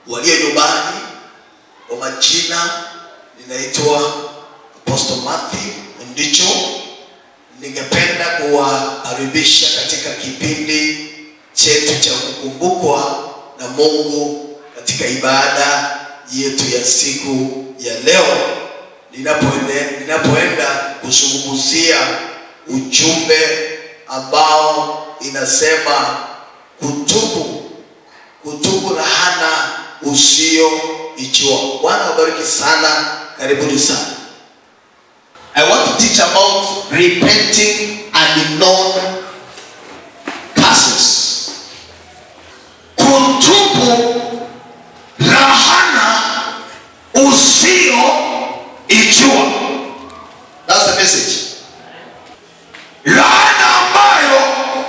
walio nyumbani, kwa majina ninaitwa Apostle Matthew Ndicho. Ningependa kuwakaribisha katika kipindi chetu cha kukumbukwa na Mungu katika ibada yetu ya siku ya leo, ninapoende, ninapoenda kuzungumzia ujumbe ambao inasema kutubu, kutubu lahana usioijua. Bwana wabariki sana, karibuni sana. I want to teach about repenting unknown curses. kutubu lahana usioijua That's the message. laana ambayo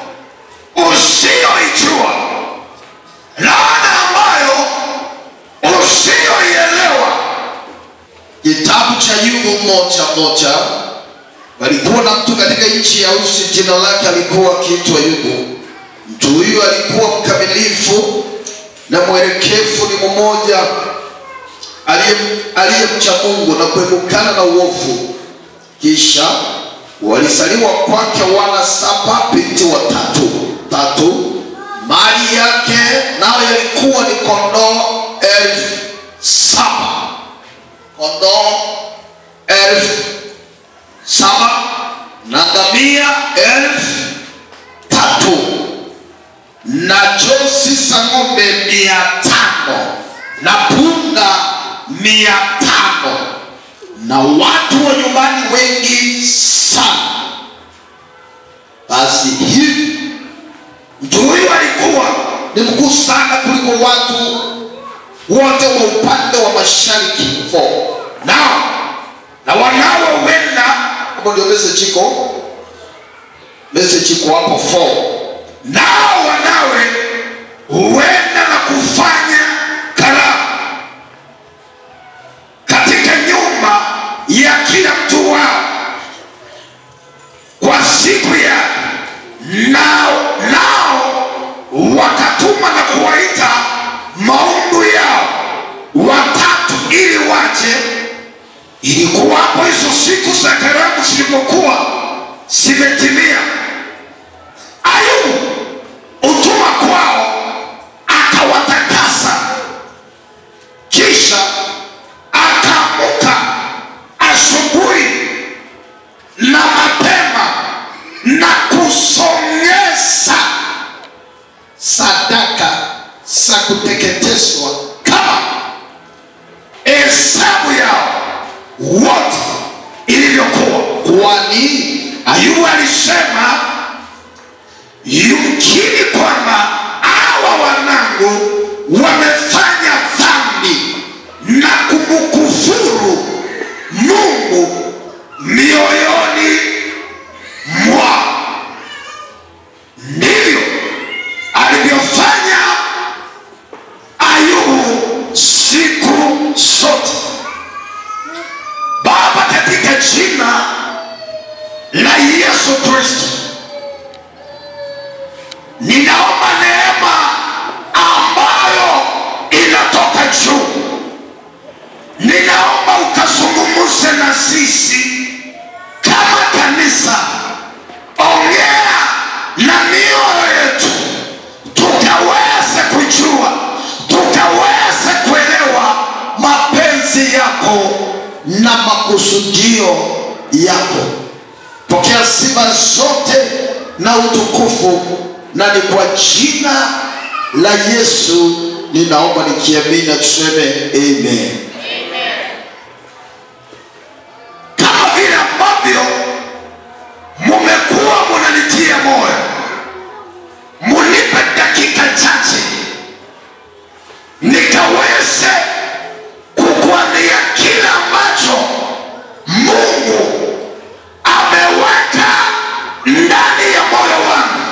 usioijua laana ambayo usioielewa Kitabu cha Ayubu moja moja, walikuwa na mtu katika nchi ya Usi, jina lake alikuwa akiitwa Ayubu. Mtu huyu alikuwa mkamilifu na mwelekevu, ni mmoja aliye- aliyemcha Mungu na kuepukana na uovu. Kisha walisaliwa kwake wana saba, binti watatu tatu. Mali yake nayo yalikuwa ni kondoo elfu saba kondoo elfu saba na ngamia elfu tatu na josi za ng'ombe mia tano na punda mia tano na watu wa nyumbani wengi sana. Basi hivi mtu huyu alikuwa ni mkuu sana kuliko watu wote wa upande wa mashariki four. Nao na wanawe huenda, hapo ndio message iko, message iko hapo four. nao wanawe huenda na kufanya karamu katika nyumba ya kila mtu wao kwa siku ya nao nao wakatuma na kuwaita maundu yao watatu ili waje ilikuwapo hizo siku za karamu zilipokuwa zimetimia ayubu utuma kwao akawatakasa kisha akaamuka asubuhi na mapema na kusongeza sadaka za kuteketezwa kama hesabu yao wote ilivyokuwa kwani ayubu alisema yumkini kwamba hawa wanangu wamefanya dhambi na kumkufuru mungu mioyoni mwao ndivyo alivyofanya ayubu siku zote baba katika jina la yesu kristo ninaomba neema ambayo inatoka juu ninaomba ukazungumze na sisi kama kanisa ongea na mioyo yetu tukaweze kujua tukaweze kuelewa mapenzi yako na makusudio yako. Pokea sifa zote na utukufu, na ni kwa jina la Yesu ninaomba nikiamini, na tuseme amen. kama vile ambavyo mumekuwa munanitia moyo munipe dakika chache nikaweze kukuambia kila ambacho mungu ameweka ndani ya moyo wangu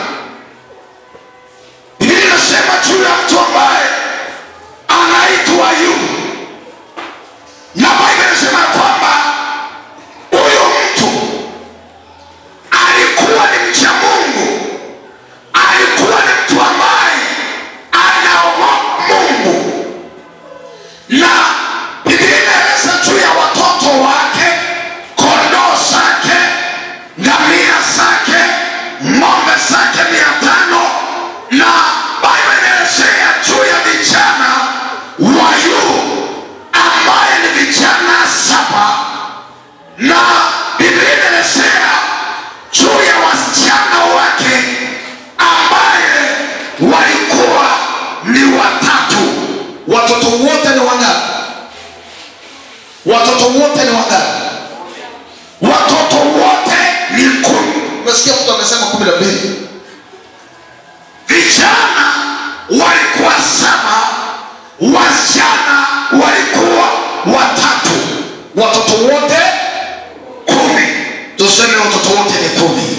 biblia inasema juu ya mtu ambaye anaitwa ayubu na Biblia inasema ya kwamba huyo mtu alikuwa ni mcha Mungu, alikuwa ni mtu ambaye anaogopa Mungu, watoto wote ni wangapi watoto wote ni wangapi watoto wote ni kumi umesikia mtu amesema kumi na mbili vijana walikuwa saba wasichana walikuwa watatu watoto wote kumi tuseme watoto wote ni kumi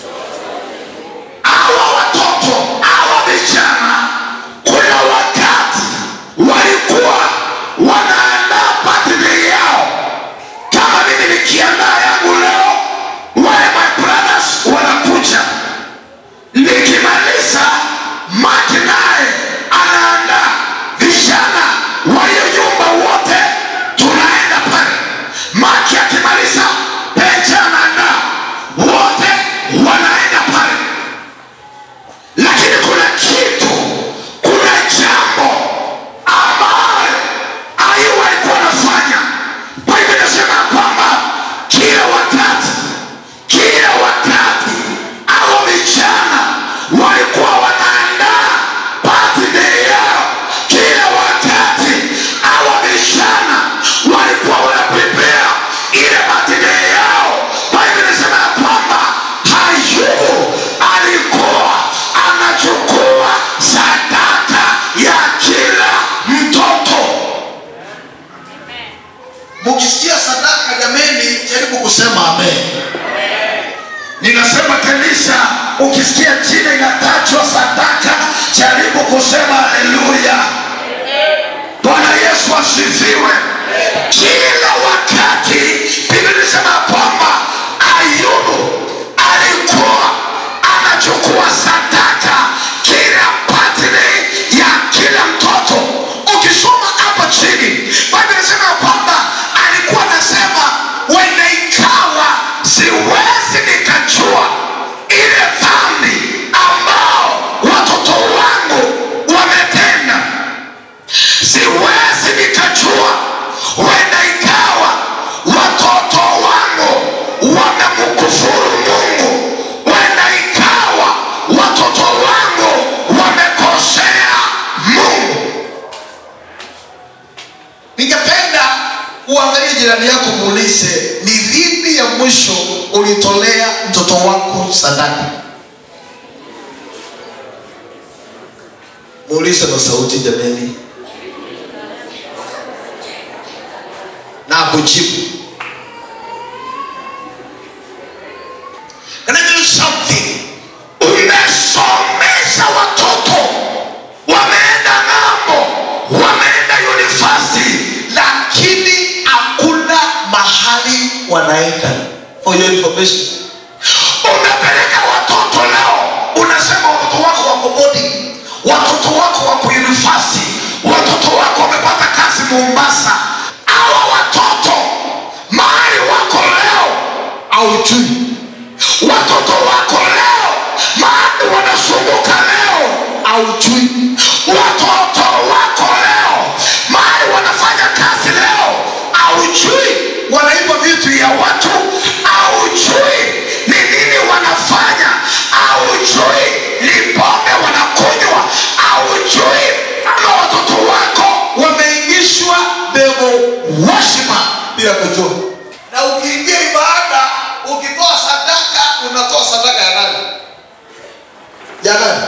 hawa watoto hawa vijana kuna wakati walikuwa wanaandaa birthday yao kama mimi nikiandaa yangu leo wale my brothers wanakuja nikimaliza maki naye anaandaa vijana wa hiyo nyumba wote tunaenda pale maki akimaliza pecha anaandaa wote wanaenda pale lakini kuna kitu kuna jambo ambayo ayu walikuwa wanafanya biblia inasema kwamba kila wakati kila wakati au vijana walikuwa wanaandaa birthday yao kila wakati au vijana walikuwa wanaprepare ile birthday yao biblia inasema ya kwamba hayubu alikuwa anachukua sadaka ya kila mtoto mukisikia sadaka jameni jaribu kusema amen ninasema kanisa ukisikia jina inatajwa sadaka jaribu kusema haleluya bwana yesu asifiwe kila wakati biblia inasema kwamba ayubu alikuwa anachukua sadaka kila birthday ya kila mtoto ukisoma hapa chini biblia inasema kwamba alikuwa anasema wenda ikawa siwezi nikajua ile dhambi ambao watoto wangu wametenda siwezi nikajua wenda ikawa watoto wangu wamemkufuru mungu wenda ikawa watoto wangu wamekosea mungu ningependa uangalie jirani yako muulize ni lini ya mwisho ulitolea mtoto wako sadaka muulize kwa sauti jameni na akujibu Can I tell you something? Umesomesha watoto wameenda ng'ambo, wameenda university, lakini hakuna mahali wanaenda for your information umepeleka watoto leo, unasema watoto wako wako boarding, watoto wako wako university, watoto wako wamepata kazi Mombasa. Hawa watoto mahali wako leo aujui watoto wako leo mahali wanasumbuka leo aujui watoto wako leo mahali wanafanya kazi leo aujui wanaiba vitu ya watu aujui ni nini wanafanya aujui ni pombe wanakunywa aujui ama watoto wako wameingishwa devo washima bila kujua na ukiingia ibada ukitoa sadaka unatoa sadaka ya nani ya nani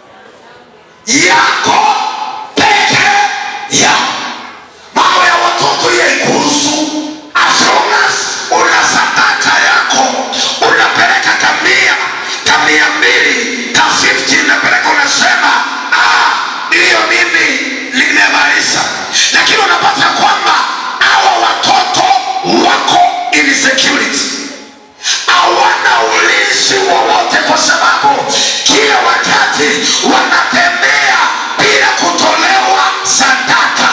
yako peke yao mambo ya watoto yaikuhusu as long as una sadaka yako unapeleka kamia kamia mbili ka 50 unapeleka unasema "Ah, hiyo mimi nimemaliza lakini unapata kwamba hawa watoto wako insecurity hawana ulinzi wowote kwa sababu kila wakati wanatembea bila kutolewa sadaka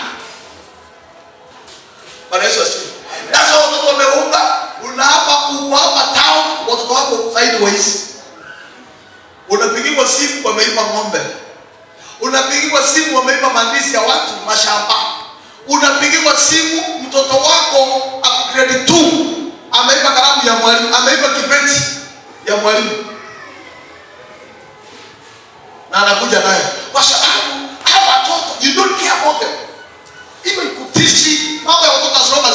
Bwana Yesu asifiwe. Sasa watoto wameunga, una hapa uko hapa town, watoto wako sideways. Unapigiwa simu wameiba ng'ombe, unapigiwa simu wameiba mandizi ya watu mashamba, unapigiwa simu mtoto wako ako grade 2 ameiba kalamu ya mwalimu, ameiba kibeti ya mwalimu na anakuja nayo kwa sababu hawa watoto you don't care about them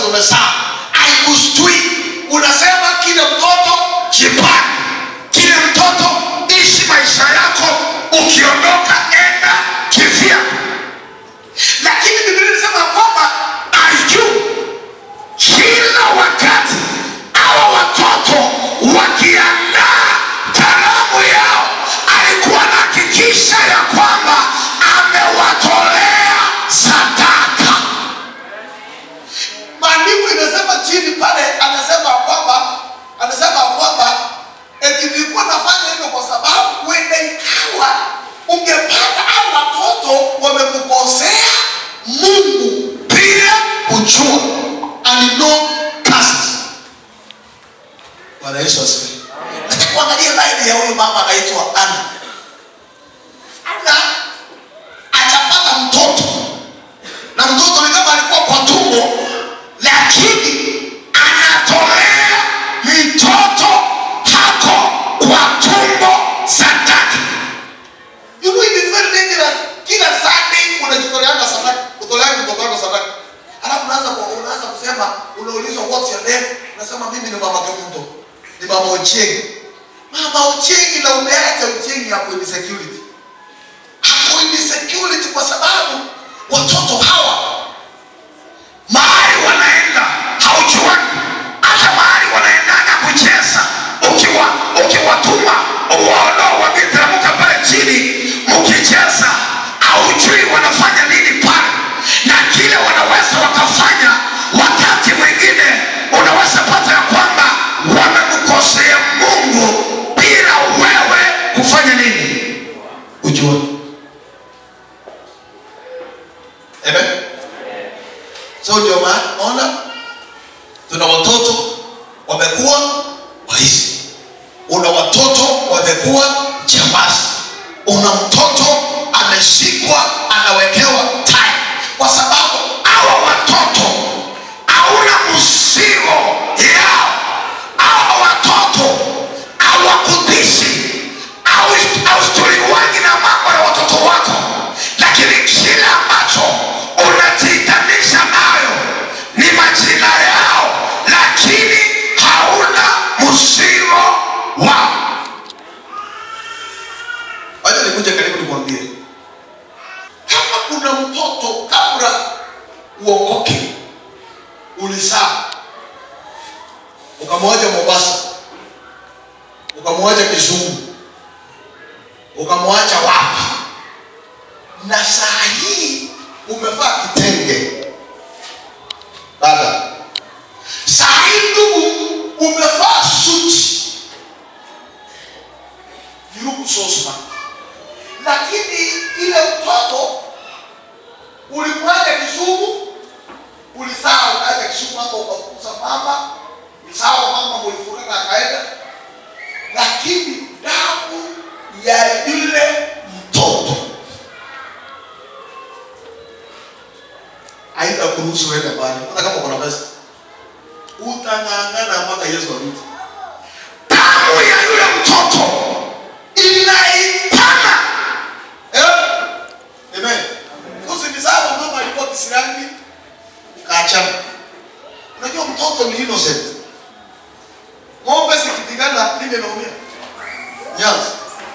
umezaa haikustui unasema kile mtoto jipange kile mtoto ishi maisha yako ukiondoka enda kivya lakini biblia inasema ya kwamba ayu kila wakati awa watoto wakiandaa karamu yao alikuwa anahakikisha ya kwamba amewatolea sadaka maandiko inasema chini pale anasema ya kwamba anasema ya kwamba eti nilikuwa nafanya hivyo kwa sababu huenda ikawa ungepata au watoto wamemkosea mungu bila kujua and no cast bwana yesu asifiwe nataka kuangalia laini ya huyu mama anaitwa ana ana ajapata mtoto na mtoto ni kama alikuwa kwa tumbo lakini anatolea mtoto hako kwa tumbo sadaka You know it is very dangerous. Kila Sunday unajitoleanga sadaka, kutoleanga mtoto wako sadaka. Alafu unaanza kwa unaanza kusema unaulizwa what's your name? Unasema mimi ni mama Kamundo. Ni mama Ochieng. Mama Ochieng na umeacha Ochieng hapo in security. Hapo in security kwa sababu watoto hawa mahali wanaenda haujuani hata mahali wanaendaga kucheza ukiwa ukiwatuma uwaondoa wakiteremka pale chini mkicheza haujui wanafanya nini pale na kile wanaweza wakafanya wakati mwingine unaweza pata ya kwamba wamemkosea mungu bila wewe kufanya nini ujue. Amen. So ndio maana ona tuna watoto wamekuwa waizi, una watoto wamekuwa jambazi, una mtoto ameshikwa anawekewa tai, kwa sababu hawa watoto hauna mzigo yao hawa watoto hawakutishi austoriwangi na mambo ya watoto wako lakini kile ambacho unajiitanisha nayo ni majina yao lakini hauna mzigo wao wacha nikuje karibu nikwambie, kama kuna mtoto kabla uokoke ulizaa ukamwacha Mombasa, ukamwacha Kisumu, ukamwacha wapi, na saa hii umevaa kitenge dada, saa hii ndugu umevaa suti, you look so smart lakini ile mtoto ulimwacha Kisumu, ulisaa ukaacha Kisumu hapo ukafukuza mama, ulisaa mama mulifurika akaenda, lakini damu ya yule mtoto haitakuruhusu uende mbali, hata kama kuna pesa utang'ang'ana mpaka Yesu arudi. damu ya yule mtoto inaitana Eh? Amen. Because ni sawa mama alikuwa kisirani ukaachana. Unajua mtoto ni innocent. Ng'ombe sikipigana nini naumia? Nyasi.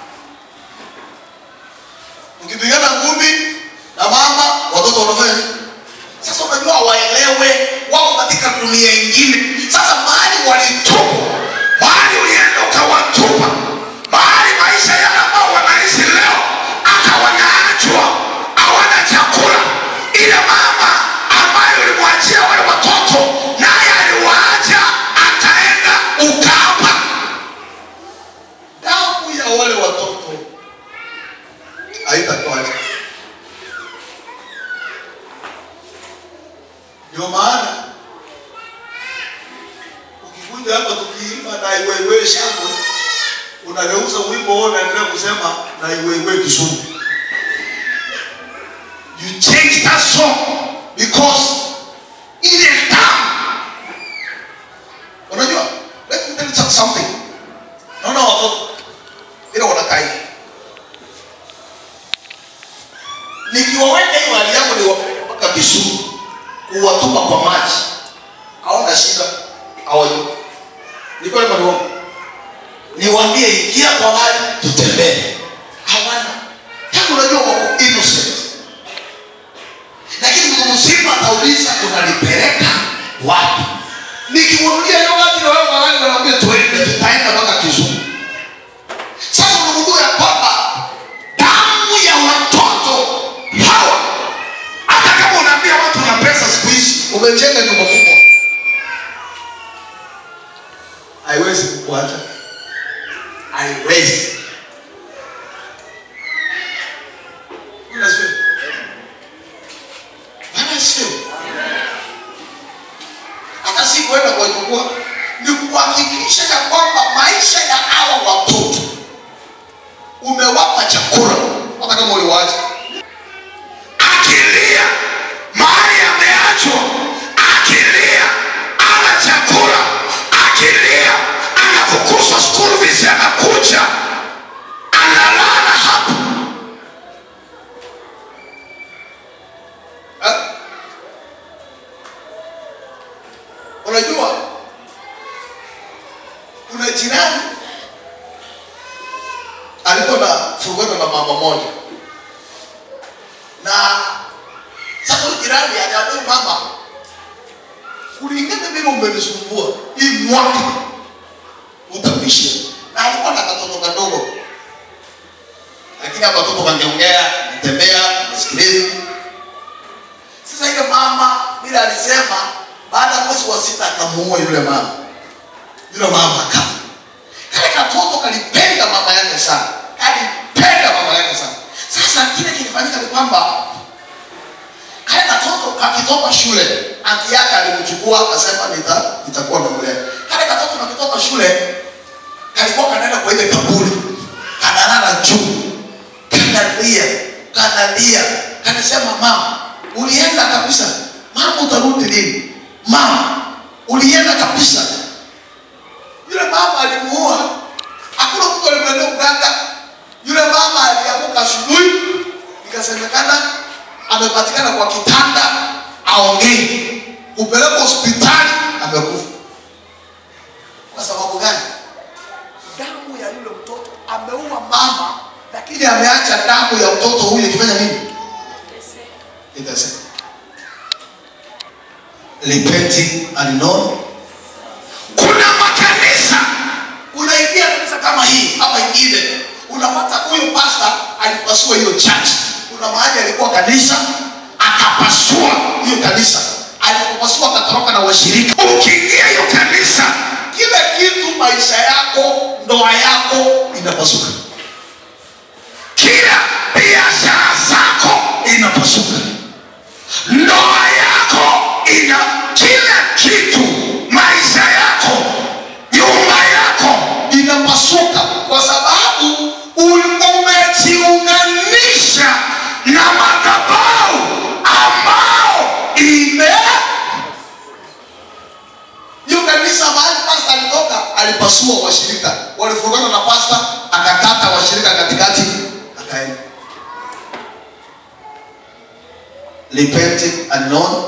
Ukipigana ngumi na mama watoto wanafanya nini? Sasa unajua waelewe wako katika dunia ingine. Sasa mahali walitubu, mahali ulienda ukawatupa mahali maisha yale ambao wanaishi leo hata wanaachwa hawana chakula ile mama ambayo ulimwachia wale watoto naye aliwaacha akaenda ukapa damu ya wale watoto haitatoacha. Ndio maana ukikuja hapa tukiimba na iwewe shangwe, unageuza wimbo huo unaendelea kusema na iwewe Kisumu. you change that song Because ile damu unajua, let me tell you something. Naona watoto ile wanakaa hivi. Nikiwaweka hiyo hali yangu niwapeleke mpaka Kisumu kuwatupa kwa maji. na shida hawajui ni kweli ama ni uongo niwaambie ingia kwa gari tutembee hawana kama unajua wako innocent lakini mtu mzima atauliza unanipeleka wapi nikimwambia hiyo gari na wewe gari naambia tuende tutaenda mpaka Kisumu sasa unagundua ya kwamba damu ya watoto hawa hata kama unaambia watu na pesa siku hizi umejenga nyumba kubwa haiwezi kukuacha haiwezi Bwana asifiwe. Bwana asifiwe. hata si kwenda kuwachukua ni kuhakikisha ya kwamba maisha ya hawa watoto umewapa chakula hata kama uliwaacha akilia mahali ameachwa akilia ana chakula akilia anafukuzwa school fees anakuja analala hapo Eh? unajua kuna jirani alikuwa na furugano na mama moja na sasa huyu jirani akaambia mama kulingana vile umenisumbua hii mwaka utapisha na alikuwa na katoto kadogo lakini hapa watoto wangeongea tembea msikilize sasa ile mama vile alisema baada ya mwezi wa sita akamuua yule mama yule mama akafa kale katoto kalipenda mama yake sana kalipenda mama yake sana sasa kile kilifanyika ni kwamba kale katoto kakitoka shule anti yake alimchukua akasema nita nitakuwa namlea kale katoto kakitoka shule kalikuwa kanaenda kwa ile kaburi kanalala juu kanalia kanalia kanasema mama ulienda kabisa mama utarudi lini mama ulienda kabisa yule mama alimuua hakuna mtu alimwendea uganga yule mama aliamuka asubuhi ikasemekana amepatikana kwa kitanda aongei kupelekwa hospitali amekufa kwa sababu gani damu ya yule mtoto ameua mama lakini ameacha damu ya mtoto huyu ikifanya nini itasema repenting and known kuna makanisa unaingia kanisa kama hii hapa ingine unapata huyu pasta alipasua hiyo church kuna mahali alikuwa kanisa akapasua hiyo kanisa alipopasua akatoroka na washirika ukiingia hiyo kanisa kila kitu maisha yako ndoa yako inapasuka kila biashara zako inapasuka ndoa yako ina kila kitu maisha yako nyumba yako inapasuka kwa sababu ul- umejiunganisha na madhabahu ambao ime hiyo kanisa mahali pasta alitoka alipasua washirika walifurugana na pasta akakata washirika katikati akaenda repenting and known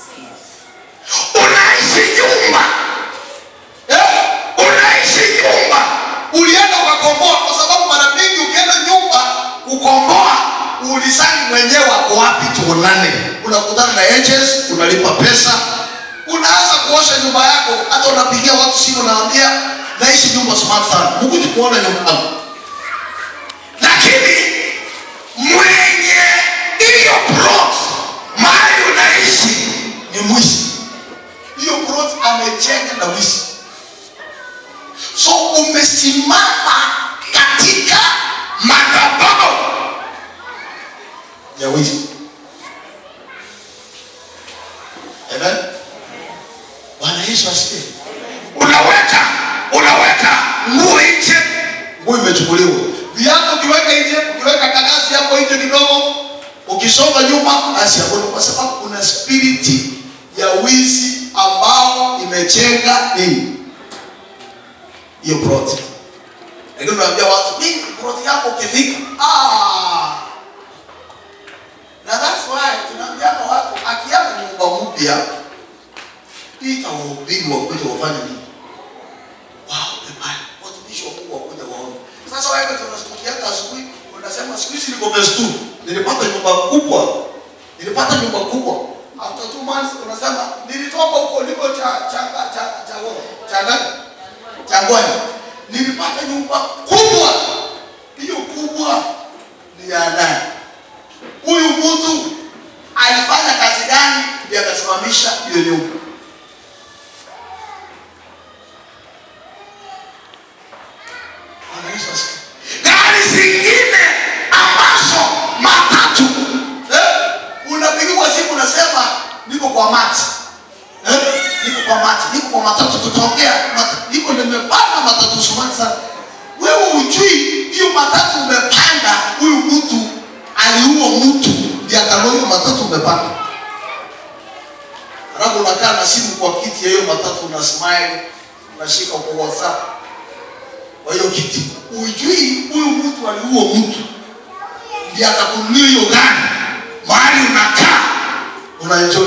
unaishi nyumba eh? unaishi nyumba ulienda ukakomboa kwa sababu mara mingi ukienda nyumba kukomboa ulisani mwenyewe ako wapi tuonane unakutana na agents unalipa pesa unaanza kuosha nyumba yako hata unapigia watu simu naambia naishi nyumba smart sana mkuji kuona nyumba yangu lakini mwenye hiyo plot mahali unaishi ni mwizi hiyo plot amejenga na wizi so umesimama katika madhabahu ya wizi amen bwana yesu asifiwe unaweka unaweka nguo nje nguo imechukuliwa viatu ukiweka nje ukiweka kakasi hapo nje kidogo ukisonga nyuma basi hakuna kwa sababu kuna spiriti ya wizi ambao imejenga nini hiyo plot lakini unaambia watu mimi plot yako ukifika ah na that's why tunaambia watu akiama nyumba mpya ita wahubiri wakuja wafanye nini waombe pale watumishi wakuu wakuja waombe sasa wewe tunastukianga asubuhi unasema siku hizi niko verse 2 nilipata nyumba kubwa nilipata nyumba kubwa after two months unasema nilitoka huko niko cha cha cha cha cha cha cha ngwani nilipata nyumba kubwa hiyo kubwa ni ya nani huyu mtu alifanya kazi gani ndiye akasimamisha hiyo nyumba Bwana Yesu asifiwe. gari zingine ambazo matatu Eh, unapigiwa simu unasema niko kwa mati eh? niko kwa mati niko kwa matatu tutaongea Mat- niko nimepanda matatu sumani sana wewe ujui hiyo matatu umepanda huyu mtu aliua mtu ndiye akanua hiyo matatu umepanda alafu unakaa na simu kwa kiti ya hiyo matatu una smile unashika kwa whatsapp kwa hiyo kiti ujui huyu mtu aliua mtu ndiye akakunulia hiyo gari mahali unakaa unaenjoy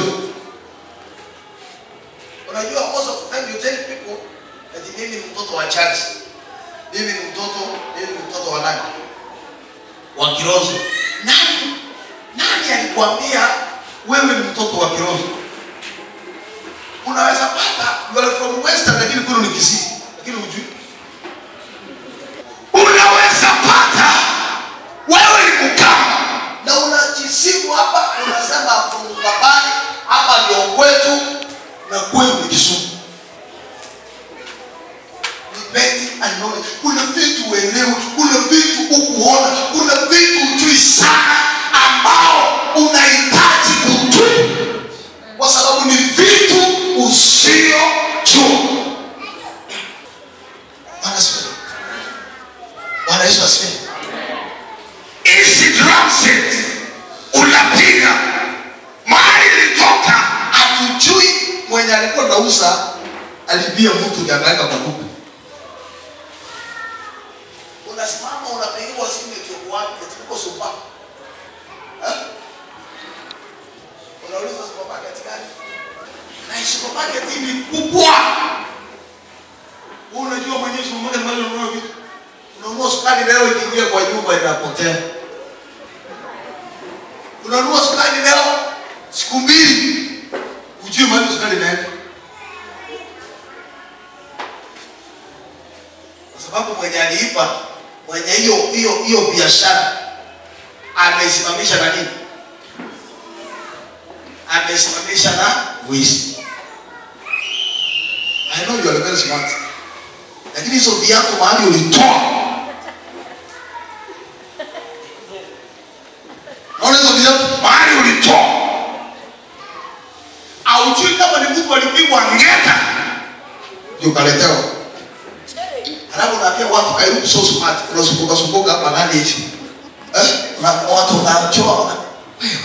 unajua most of the time you tell people ati mimi ni mtoto wa church mimi ni mtoto mimi ni mtoto wa nani wa kirozo nani nani alikwambia wewe ni mtoto wa kirozo unaweza pata you are from western lakini kwenu ni kisii lakini hujui unaweza pata wewe ni mkama na unajisifu hapa unasema mkabani hapa ndio kwetu na kwenu ni Kisumu. Depending and knowledge. Kuna vitu uelewe, kuna vitu ukuona, kuna vitu ujui sana ambao unahitaji kujua, kwa sababu ni vitu usiojua. Bwana asifiwe. Bwana Yesu asifiwe. hizi drum set unapiga mahali ilitoka hatujui mwenye alikuwa nauza alibia mtu ndiye akaweka kwa duka. Unasimama unapigiwa simu eti uko wapi? Eti uko supa. Eh? Unauliza supermarket gani? Na hii supermarket hii ni kubwa. Wewe unajua mwenyewe supermarket mahali unanunua vitu. Unanunua sukari leo ikiingia kwa nyumba inapotea. Unanunua sukari leo siku mbili ujue mahali sukari inaenda, kwa sababu mwenye aliipa mwenye hiyo hiyo hiyo biashara ameisimamisha na nini? Ameisimamisha na wizi. I know you are very smart, lakini hizo viatu mahali ulitoa, naona hizo viatu mahali ulitoa haujui kama ni mtu alipigwa ngeta ndio kaletewa. Halafu unaambia watu kairuku so smart, unasumbuka sumbuka hapa nani hivi eh? Na watu wanachoa wana wewe,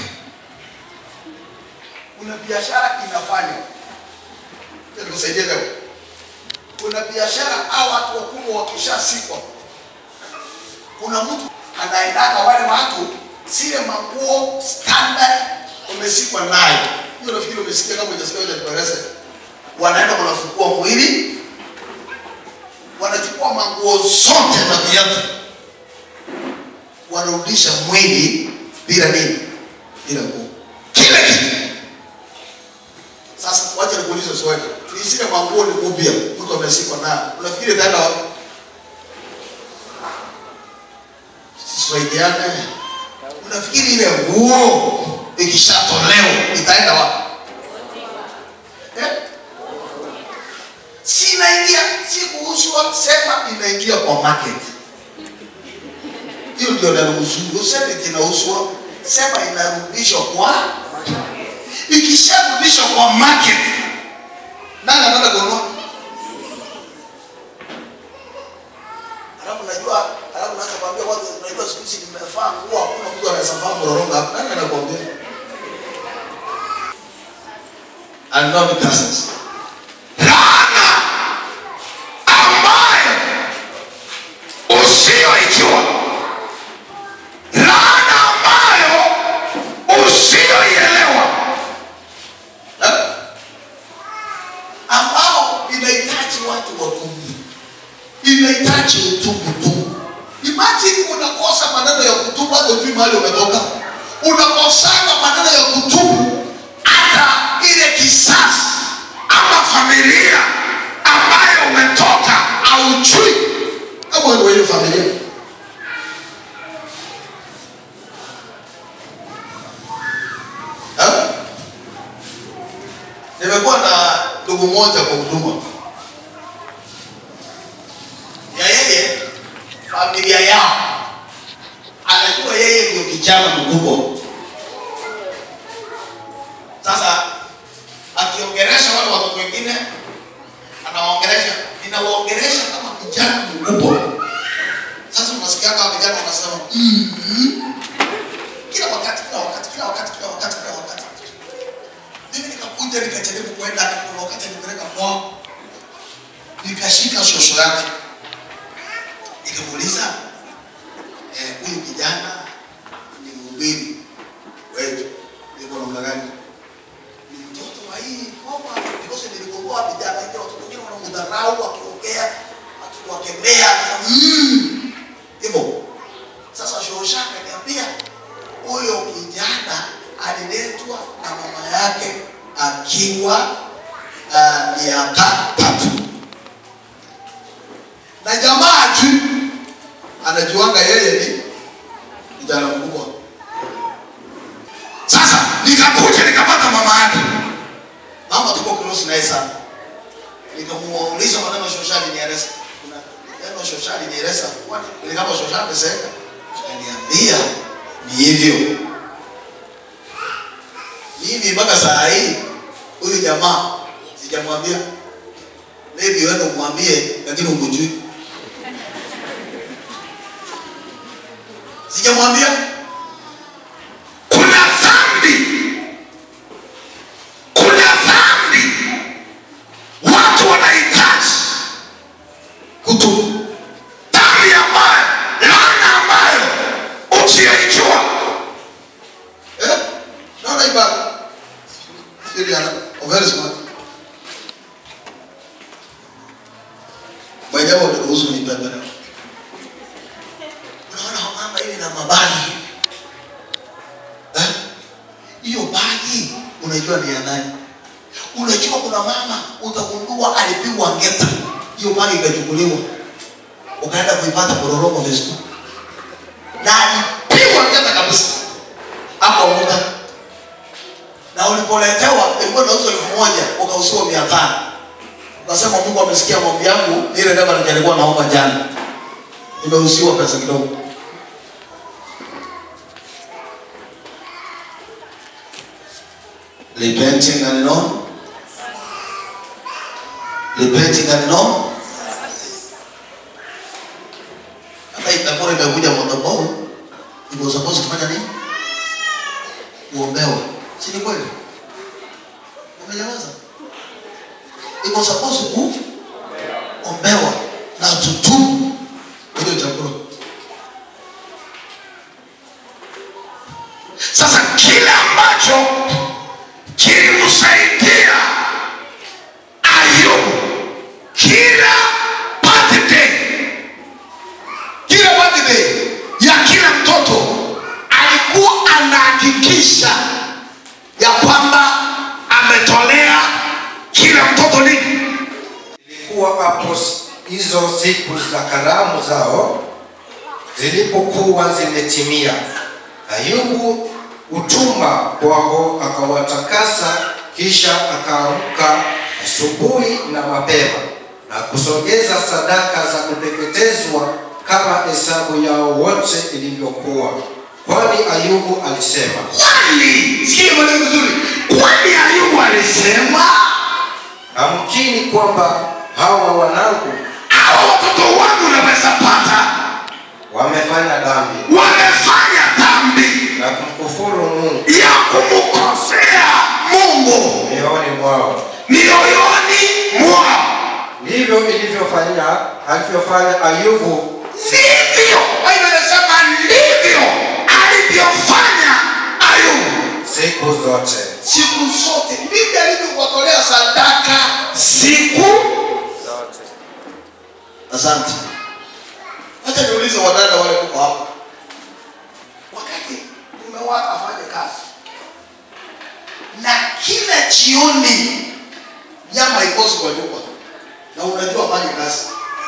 kuna biashara inafanya Acha nikusaidie leo. Kuna biashara au watu wakubwa wakishasikwa, kuna mtu anaendaka wale watu zile manguo standard umesikwa nayo hiyo nafikiri umesikia kama hujasikia hoja nikueleze wanaenda wanafukua mwili wanachukua manguo zote na viatu wanarudisha mwili bila nini bila nguo kila kitu sasa wacha nikuulize swali tuisile manguo ni upya mtu amesikwa nayo unafikiri itaenda wapi siswaidiane unafikiri ile nguo ikishatolewa itaenda wapi eh? si inaingia si kuuzwa sema inaingia kwa market hiyo ndio naruhusu useme inauzwa sema inarudishwa kwa ikisharudishwa kwa market nani anaenda kununua alafu najua alafu naanza kuambia watu unajua siku hizi nimevaa nguo hakuna mtu anaweza vaa mlolongo hapa nani anakuambia and not cousins laana ambayo usiyoijua laana ambayo usiyoielewa Eh? uache utubu tu imagine unakosa maneno ya kutubu hata ujui mahali umetoka unakosana maneno ya kutubu hata ile kisasi ama familia ambayo umetoka auchui kama wewe ndio hiyo familia Eh? nimekuwa na ndugu mmoja kwa huduma ya yeye familia yao anajua yeye ndio kijana mkubwa sasa akiongeresha wale watoto wengine anawaongeresha ninawaongeresha kama kijana mkubwa sasa unasikia kama vijana wanasema "Mhm." kila wakati kila wakati kila wakati kila wakati kila wakati mimi nikakuja nikajaribu kwenda na kuna wakati nipeleka kwao nikashika shosho yake nikamuuliza eh, huyu kijana ni mhubiri wetu niko namna gani ni mtoto wa hii ngoma because nilikomboa vijana wengi watoto wengine wanamdharau wakiongea akiwakemea mm. hivyo sasa shosha akaniambia huyo kijana aliletwa na mama yake akiwa uh, miaka tatu na jamaa tu anajuanga yeye ni kijana mkubwa sasa nikakuja nikapata mama yake mama tuko close naye sana nikamuuliza maneno shoshani nieleza kuna neno shoshani nieleza kwani ile kama shoshani amesema akaniambia ni hivyo mimi mpaka saa hii huyu jamaa sijamwambia maybe wewe umwambie lakini umjui sijamwambia kuna dhambi kuna dhambi watu wanahitaji kutubu dhambi ambayo laana ambayo usiyoijua eh naona ibada siri ana very smart mwenyewe unaruhusu nibebe leo unaona mama ile na mabagi eh hiyo bagi unajua ni ya nani unajua kuna mama utagundua alipigwa ngeta hiyo bagi ikachukuliwa ukaenda kuipata kororoko vizuri na alipigwa ngeta kabisa hapo muda na ulipoletewa ilikuwa nauzwa elfu moja ukauziwa mia tano ukasema mungu amesikia maombi yangu ile ndio nilikuwa naomba jana nimeuziwa pesa kidogo repenting and know repenting and know hata itakuwa imekuja madhabahu iko supposed kufanya nini kuombewa si ni kweli umenyamaza iko supposed kuombewa na tutubu hiyo chakula sasa kile ambacho kilimsaidia ayubu kila birthday kila birthday ya kila mtoto alikuwa anahakikisha ya kwamba ametolea kila mtoto nini Ilikuwa hapo s- hizo siku za karamu zao zilipokuwa zimetimia, Ayubu utuma kwao akawatakasa, kisha akaamka asubuhi na mapema na kusogeza sadaka za kuteketezwa kama hesabu yao wote ilivyokuwa, kwani Ayubu alisema kwani sikia maneno vizuri kwani ayubu alisema amkini kwamba hawa wanangu hawa watoto wangu naweza pata wamefanya dhambi wamefanya dhambi na kumkufuru Mungu ya kumkosea mungu mioyoni mwao. mioyoni mwao Ndivyo ilivyofanya alivyofanya Ayubu ndivyo Biblia inasema ndivyo alivyofanya ayubu siku zote. siku zote ndivyo alivyokuwatolea sadaka siku Zote. asante Acha niulize wadada wale kuko hapa, wakati mume wako afanye kazi na kila jioni nyama haikosi kwa nyumba, na unajua afanye kazi,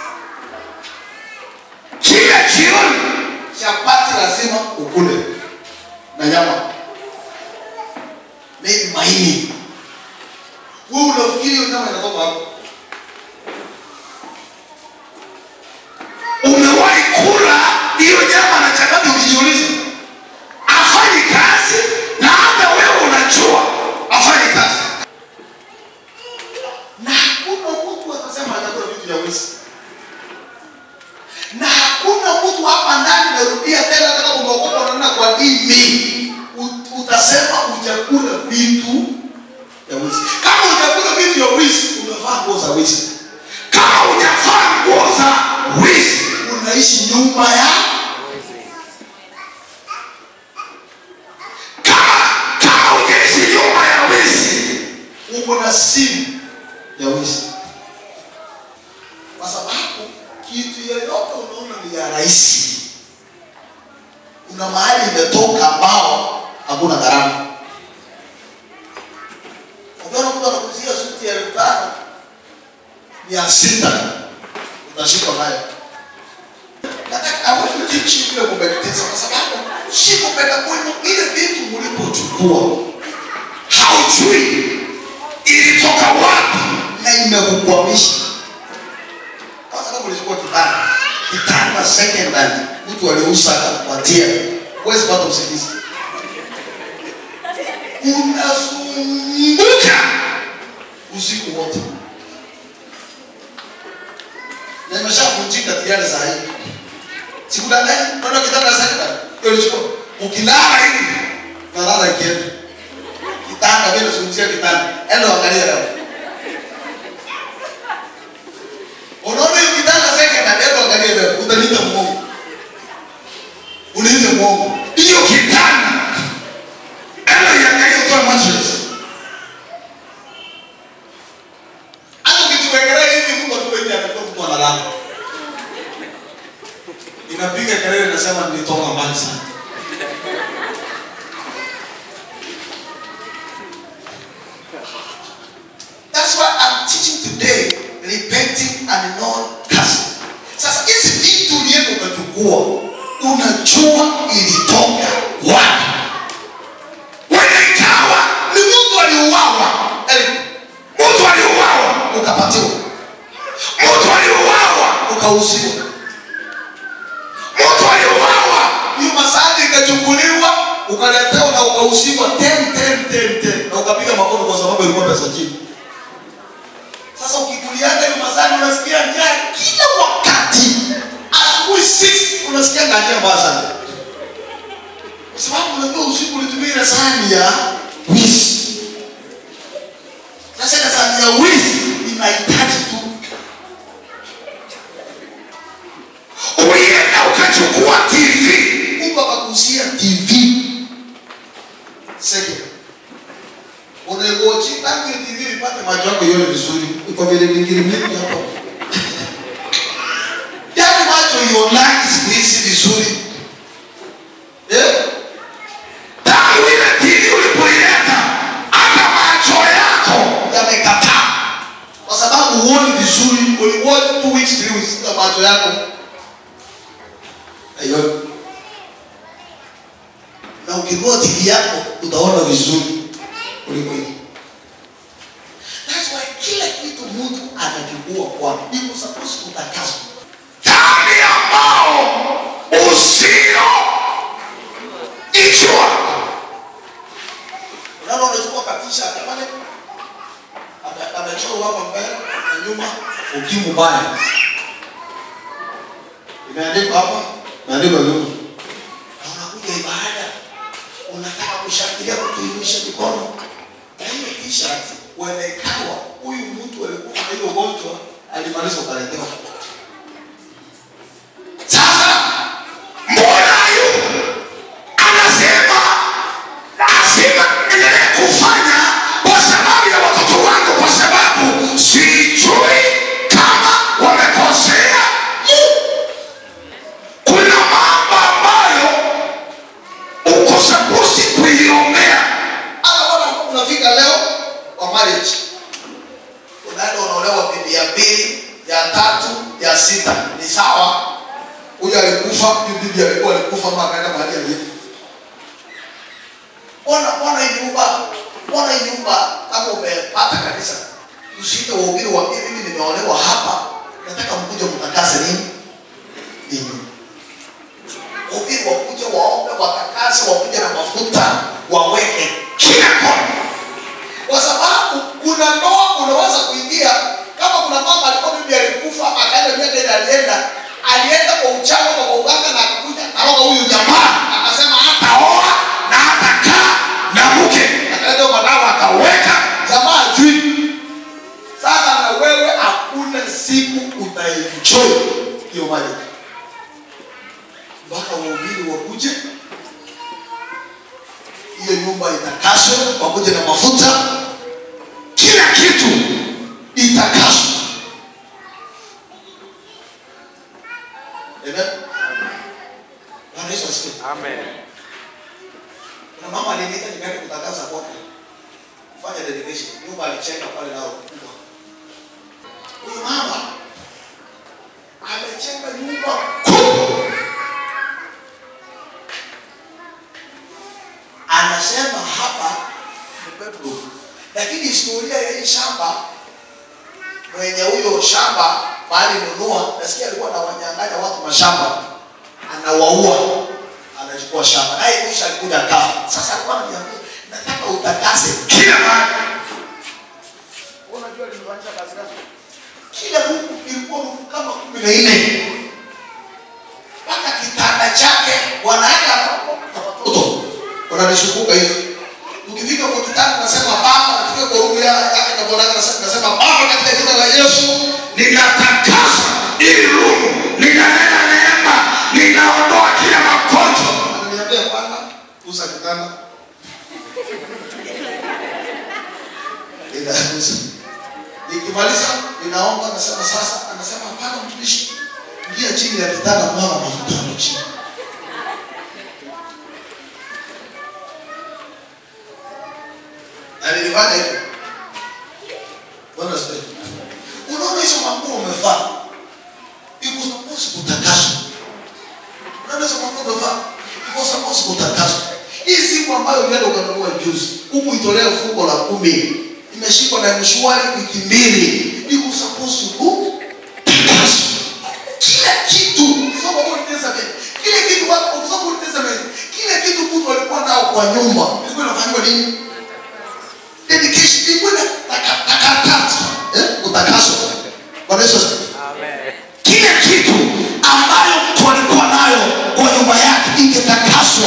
kila jioni chapati lazima ukule na nyama, maybe maini. Wewe unafikiri hiyo nyama inatoka hapo? umewahi kula hiyo nyama na chapati ukijiuliza afanyi kazi na hata wewe unajua afanyi kazi na hakuna mtu atasema anakula vitu vya wizi, na hakuna mtu hapa ndani, narudia tena, hata kama umeokoka unaona kwa dini, ut- utasema hujakula vitu vya wizi. Kama hujakula vitu vya wizi, umevaa nguo za wizi, kama hujavaa nguo za wizi unaishi nyumba ya kama kama hujaishi nyumba ya wizi uko na simu ya wizi, kwa sababu kitu yeyote unaona ni ya rahisi, kuna mahali imetoka ambao hakuna gharama. Ukiona mtu anakuzia suti ya elfu tano mia sita utashikwa nayo. Nataka I want to teach you vile kumeditate, kwa sababu si kupenda kwenu, ile vitu mlipochukua haujui ilitoka wapi na imekukwamisha. Kwanza kama ulichukua kitanda, kitanda secondary, mtu aliuza akakupatia, huwezi pata usingizi, unazunguka usiku wote, na imeshavunjika tayari saa hii. Sikudanganyi, unaona kitanda secondary, hiyo ulichukua, ukilala hivi nalala ikienda kitanda, mimi nazungumzia kitanda, enda angalia leo unaona hiyo kitanda secondary, enda angalia leo, utaniita muongo, uniite muongo. hiyo kitanda enda iangalie utoe mattress hata ukituwekelea hivi Mungu atupe nje atakuwa mtu analala. Inapiga kelele nasema nilitoka mbali sana. That's why I'm teaching today repenting and non cursing. Sasa hizi vitu ulienda ukachukua, unajua ilitoka wapi? wenda ikawa Ni mtu aliuawa, Eric, mtu aliuawa ukapatiwa, mtu aliuawa ukauziwa mtu aliuawa hiyo masadi ikachukuliwa ukaletewa na ukauziwa ten ten ten ten na ukapiga makono kwa sababu ilikuwa pesa chini. Sasa ukikulianga hiyo masadi unasikia njaa kila wakati, asubuhi 6 unasikia njaa mbaya sana, kwa sababu unajua usiku ulitumia ile sahani ya wizi. Sasa ile sahani ya wizi inahitaji tu ulienda ukachukua tv Mungu akakusia TV. Second. Unaiwochi tangu hiyo TV ipate macho yako ione vizuri. Iko vile vingine mingi hapo. Yaani macho ionaki siku hizi vizuri. Eh? tangu ile tv ulipoileta hata macho yako Yamekataa. Kwa sababu huoni vizuri. Uliwatch two weeks, three weeks na macho yako. Aiyo. Na ukinunua TV yako utaona vizuri kuliko hii. That's why kila kitu mtu anachukua kwa ndipo suppose kutakaswa. dhambi ambao usio ijua Unaona unachukua katisha hata pale ame- amechorwa hapa mbele na nyuma ukimu baya. Imeandikwa hapa, imeandikwa nyuma. Na unakuja ibada unataka kushangilia kutuimisha mikono. Na hiyo t-shirt uelekawa huyu mtu alikuwa na hiyo ugonjwa alimaliza ukaletewa. sasa mbona yu anasema lazima endelee kufanya kwa sababu ya watoto wangu kwa sababu sijui kama wamekosea Mungu. tunafika leo kwa marriage unaenda unaolewa bibi ya pili ya tatu ya sita ni sawa huyu alikufa huyu bibi alikuwa alikufa ama akaenda mahali alienda mbona mbona hii nyumba mbona hii nyumba kama umepata kanisa usiite wahubiri waambie mimi nimeolewa hapa nataka mkuje mtakase nini hii nyumba wahubiri wakuje waombe watakase wakuje na mafuta waweke kila kona kwa sababu kuna ndoa unaweza kuingia kama kuna mama alikuwa bibi alikufa ama akaenda miaka ile alienda alienda kwa uchawi ama kwa uganga na akakuja karoga huyu jamaa akasema hataoa na atakaa na mke akaleta madawa akaweka jamaa ajui sasa na wewe hakuna siku utaenjoy hiyo mali mpaka wahubiri wakuje hiyo nyumba itakaswe wakuje na mafuta kila kitu itakaswe Amen. Bwana Yesu asifiwe. Kuna mama aliniita nikaenda kutangaza kwake. Fanya dedication. Nyumba alichenga pale nao kubwa. Huyu mama amechenga nyumba kubwa. Anasema hapa ni bedroom. Lakini historia ya hii shamba mwenye huyo shamba mahali nunua, nasikia alikuwa anawanyang'anya watu mashamba, anawaua, anachukua shamba, naye mwisho alikuja kafa. Sasa alikuwa ananiambia nataka utakase kila mahali Unajua alimfanyisha kazi gani? Kila Mungu ilikuwa Mungu kama kumi na nne mpaka kitanda chake wanaenda na watoto wananishunguka hivi. Ukifika kwa kitanda nasema baba, nafika kwa rumu ya- yake na bwana nasema nasema baba, katika jina la Yesu ninatakasa ili rumu ninanena neema ninaondoa kila magonjwa ananiambia bwana, uza kitanda. Ninauza. Nikimaliza ninaomba, nasema sasa, anasema hapana, mtumishi, ingia chini ya kitanda, mwana mafuta hapo chini. Na nilifanya hivyo. Bwana asifiwe. Unaona hizo manguo umevaa, iko supposed kutakaswa unaweza kuondoka vaa kwa sababu kutakaswa. Hii siku ambayo ulienda ukanunua juzi, huku itolea fungo la kumi, imeshikwa na mshwari wiki mbili, iko supposed kutakaswa. Kila kitu soma Old Testament, kile kitu watu kusoma Old Testament, kile kitu mtu alikuwa nao kwa nyumba, ilikuwa inafanywa nini? Dedication ilikuwa inatakaswa, eh, kutakaswa. Bwana Yesu asifiwe. kila kitu ambayo mtu alikuwa nayo kwa nyumba yake ingetakaswa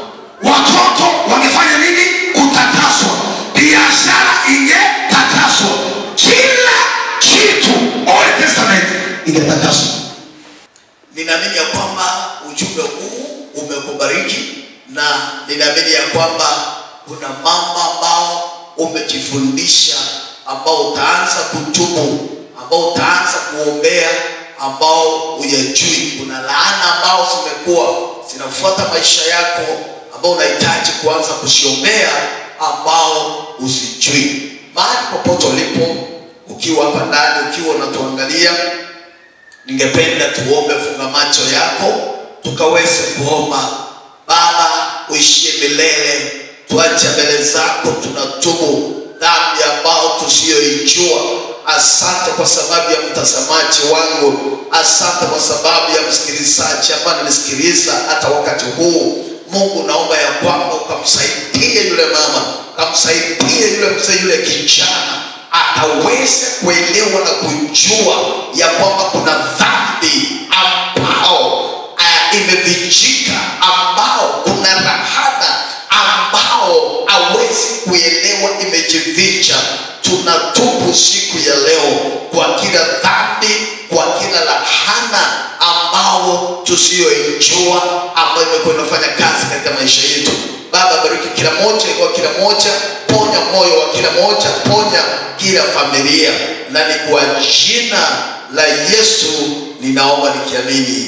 watoto wangefanya nini kutakaswa biashara ingetakaswa kila kitu Old Testament ingetakaswa ninaamini ya kwamba ujumbe huu umekubariki na ninaamini ya kwamba kuna mambo ambao umejifundisha ambao utaanza kutubu ambao utaanza kuombea ambao huyajui kuna laana ambao zimekuwa zinafuata maisha yako ambao unahitaji kuanza kusiombea ambao usijui mahali popote ulipo ukiwa hapa ndani ukiwa unatuangalia ningependa tuombe funga macho yako tukaweze kuomba baba uishie milele tuache mbele zako tunatubu dhambi ambao tusiyoijua asante kwa sababu ya mtazamaji wangu asante kwa sababu ya msikilizaji ambaye ananisikiliza hata wakati huu mungu naomba ya kwamba ukamsaidie yule mama ukamsaidie yule mzee yule kijana akaweze kuelewa na kujua ya kwamba kuna dhambi ambao uh, imevichika ambao kuna rahana ambao awezi kuelewa imejificha tunatubu siku ya leo kwa kila dhambi kwa kila lahana ambao tusiyoijua ambayo imekuwa inafanya kazi katika maisha yetu baba bariki kila moja kwa kila moja ponya moyo wa kila moja ponya kila familia na ni kwa jina la yesu ninaomba nikiamini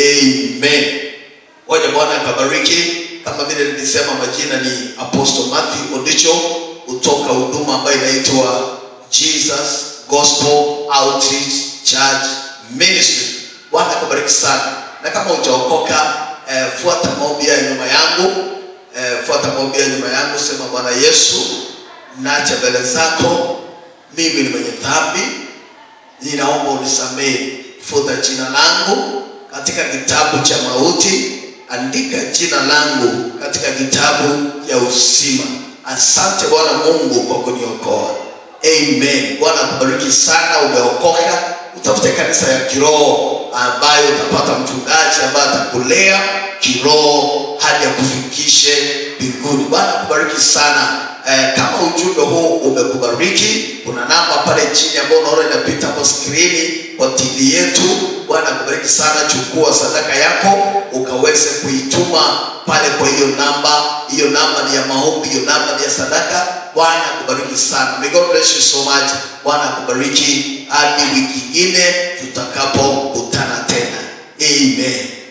amen waja bwana akabariki kama vile nilisema majina ni apostle matthew odicho kutoka huduma ambayo inaitwa jesus gospel outreach church ministry bwana akubariki sana na kama ujaokoka eh, fuata maombi ya nyuma yangu eh, fuata maombi ya nyuma yangu sema bwana yesu nacha mbele zako mimi ni mwenye dhambi ninaomba unisamehe futa jina langu katika kitabu cha mauti andika jina langu katika kitabu ya uzima asante bwana mungu kwa kuniokoa amen bwana akubariki sana umeokoka utafute kanisa ya kiroho ambayo utapata mchungaji ambaye atakulea kiroho hadi akufikishe mbinguni bwana akubariki sana eh, kama ujumbe huu umekubariki kuna namba pale chini ambayo unaona inapita hapo skrini kwa tv yetu bwana akubariki sana chukua sadaka yako ukaweze kuituma pale kwa hiyo namba hiyo namba ni ya maombi hiyo namba ni ya sadaka bwana akubariki sana May God bless you so much bwana akubariki hadi wiki ingine tutakapokutana tena amen